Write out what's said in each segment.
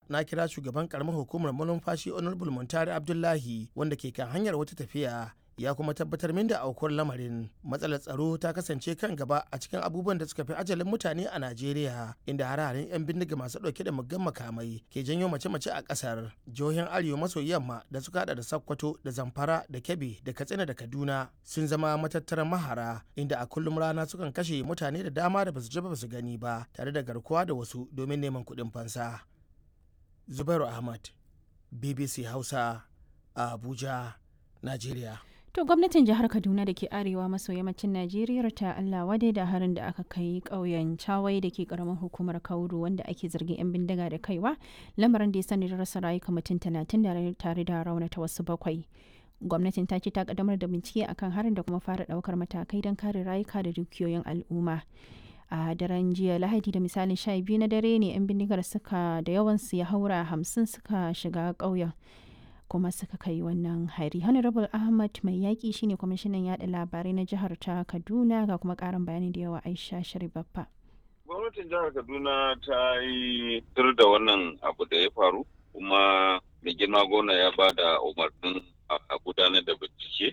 na kira shugaban karamar hukumar malumfashi honorable muntari abdullahi wanda ke kan hanyar wata tafiya ya kuma tabbatar min da aukuwar lamarin matsalar tsaro ta kasance kan gaba a cikin abubuwan da suka fi ajalin mutane a najeriya inda hararen 'yan bindiga masu dauke da muggan makamai ke janyo mace-mace a kasar jihohin arewa maso yamma da suka hada da sakkwato da zamfara da kebbi da katsina da kaduna sun zama matattaran mahara inda a kullum rana sukan kashe mutane da dama da basu ji ba su gani ba tare da garkuwa da wasu domin neman kuɗin fansa zubairu ahmad bbc hausa a abuja najeriya To gwamnatin jihar Kaduna da ke arewa maso yammacin Najeriya ta Allah wadai da harin da aka kai ƙauyen Chawai da ke ƙaramin hukumar Kauru wanda ake zargin 'yan bindiga da kaiwa lamarin da ya sani da rasa rayuka mutum talatin da tare da raunata wasu bakwai. Gwamnatin ta ce ta kaddamar da bincike akan harin da kuma fara ɗaukar matakai don kare rayuka da dukiyoyin al'umma. a daren jiya lahadi da misalin sha biyu na dare ne 'yan bindigar suka da yawansu ya haura hamsin suka shiga ƙauyen kuma suka kai wannan hari honorable ahmad mai yaƙi shine kwamishinan yada labarai na jihar ta kaduna ga kuma ƙarin bayani da yawa aisha sharibaffa gwamnatin jihar kaduna ta yi tur da wannan abu da ya faru kuma mai girma gona ya ba da umarnin a gudanar da bincike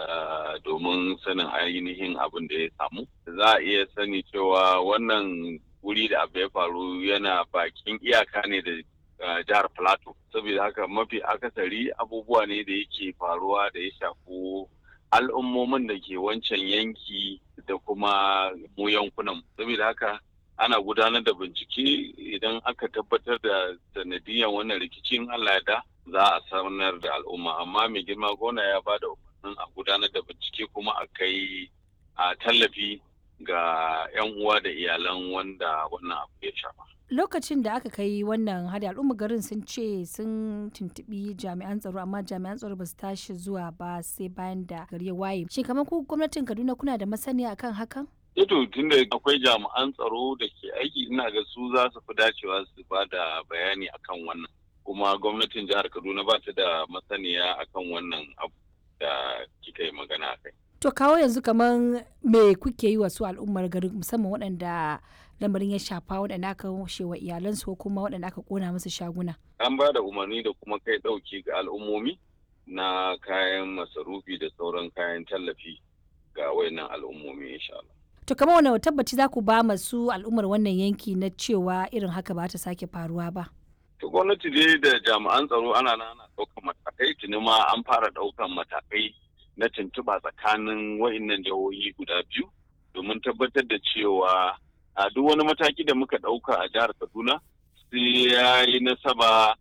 domin sanin ainihin abin da ya samu za a iya sani cewa wannan wuri da abu ya faru yana bakin iyaka ne da jihar plateau saboda haka mafi akasari abubuwa ne da yake faruwa da ya shafi al'ummomin da ke wancan yanki da kuma mu yankunan saboda haka ana gudanar da bincike idan aka tabbatar da sanadiyan wannan rikicin allah da za a sanar da al'umma amma mai girma gona ya ba da umarnin a gudanar da bincike kuma a kai a tallafi ga 'yan uwa da iyalan wanda wannan abu ya shafa lokacin da aka kai wannan hada al'umma garin sun ce sun tuntubi jami'an tsaro amma jami'an tsaro ba su tashi zuwa ba sai bayan da gari ya waye shin kamar ku gwamnatin kaduna kuna da masaniya akan hakan Ito tunda akwai jami'an tsaro da ke aiki ina ga su za su fi dacewa su ba da bayani akan wannan kuma gwamnatin jihar kaduna ba ta da masaniya akan wannan abu da kika yi magana kai. to kawo yanzu kamar me kuke yi wa su al'ummar garin musamman waɗanda lamarin ya shafa waɗanda aka washe wa iyalansu ko kuma waɗanda aka kona musu shaguna. An ba da umarni da kuma kai ɗauki ga al'ummomi na kayan masarufi da sauran kayan tallafi ga wayannan al'ummomi insha Allah. To kamar wani tabbaci za ku ba masu al'ummar wannan yanki na cewa irin haka ba ta sake faruwa ba. To gwamnati dai da jami'an tsaro ana ana ɗaukan matakai tuni ma an fara ɗaukan matakai na tuntuɓa tsakanin wayannan jihohi guda biyu domin tabbatar da cewa a duk wani mataki da muka ɗauka a jihar kaduna sai ya yi nasaba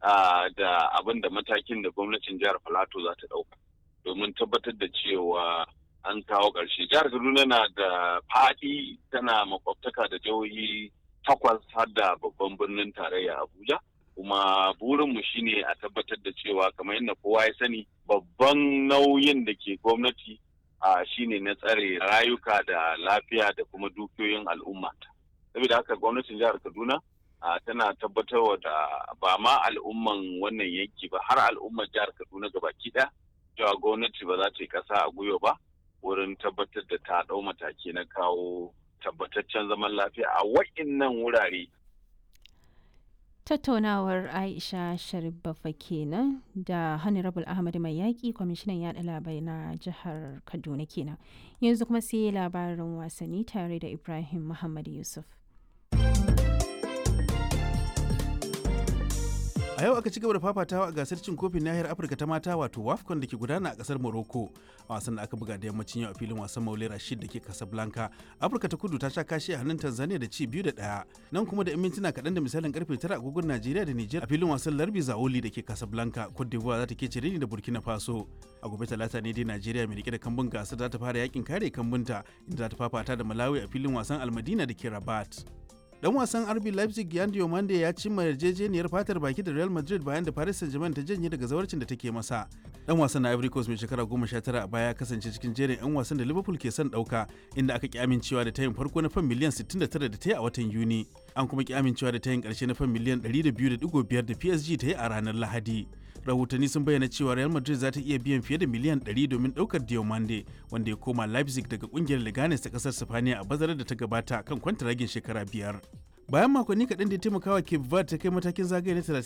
da abin da matakin da gwamnatin jihar filato za ta ɗauka domin tabbatar da cewa an kawo ƙarshe jihar kaduna na da faɗi tana makwabtaka da jihohi takwas har da babban birnin tarayya abuja kuma burinmu shine a tabbatar da cewa kamar yadda kowa ya sani babban nauyin da ke gwamnati a shine na tsare rayuka da lafiya da kuma dukiyoyin al'umma saboda haka gwamnatin jihar kaduna tana tabbatarwa da ba ma al'umman wannan yanki ba har al'ummar jihar kaduna gabaki ɗaya cewa gwamnati ba za ta yi ƙasa a gwiwa ba wurin tabbatar da ta ɗau mataki na kawo tabbataccen zaman lafiya a wa'innan wurare tattaunawar aisha sharifafa kenan da honorable ahmad mai yaƙi kwamishinan yaɗa labarai na jihar kaduna kenan yanzu kuma sai labarin wasanni tare da ibrahim muhammad yusuf a yau aka ci gaba da fafatawa a gasar cin kofin nahiyar afirka ta mata wato wafcon da ke gudana a kasar morocco a wasan da aka buga da yammacin yau a filin wasan maule rashid da ke casablanca afirka ta kudu ta sha kashi a hannun tanzania da ci biyu da ɗaya nan kuma da yan mintuna kaɗan da misalin karfe tara agogon najeriya da niger a filin wasan larbi zaoli da ke casablanca cote d'ivoire za ta ke cire da burkina faso a gobe talata ne dai najeriya mai rike da kambun gasar za ta fara yakin kare kambunta inda za ta fafata da malawi a filin wasan almadina da ke rabat dan wasan RB Leipzig Yan Diomande ya cimma yarjejeniyar fatar baki da Real Madrid bayan da Paris Saint-Germain ta janye daga zawarcin da take masa. Dan wasan na Ivory Coast mai shekara 19 a baya kasance cikin jerin 'yan wasan da Liverpool ke son dauka inda aka ki amincewa da tayin farko na fan miliyan 69 da ta yi a watan Yuni. An kuma ki amincewa da tayin karshe na fan miliyan 102.5 da PSG ta yi a ranar Lahadi. rahotanni sun bayyana cewa Real Madrid za ta iya biyan fiye da miliyan 100 domin daukar Diomande wanda ya koma Leipzig daga kungiyar Leganes ta kasar Sifaniya a bazarar da ta gabata kan kwantaragin shekara biyar. Bayan makonni kaɗan da ya taimakawa Cape Verde ta kai matakin zagaye na